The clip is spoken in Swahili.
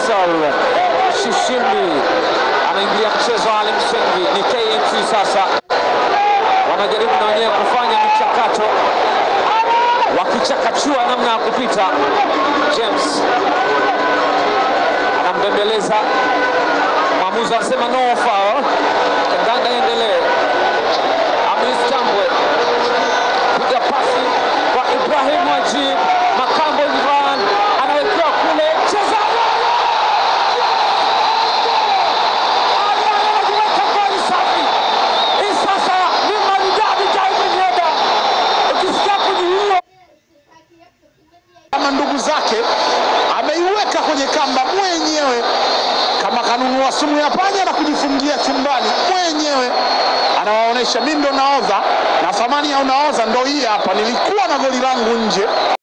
Faisal Shishimbi anaingilia mchezo. Ali Msengi ni KMC sasa wanajaribu na wenyewe kufanya michakato, wakichakachua namna ya kupita. James anambembeleza mwamuzi, anasema no foul. Kandanda endelee. Amis Tambwe piga pasi kwa Ibrahim Wajib, Makambo Ivan anawekewa kule, cheza anajiweka goli safi. Hii sasa ni maridadi David Heda, ukisikia kujiua kama ndugu zake ameiweka kwenye kamba mwenyewe, kama kanunua sumu ya panya na kujifungia chumbani mwenyewe. Anawaonyesha mimi ndo naodha na thamani ya unaodha ndo hii hapa, nilikuwa na goli langu nje.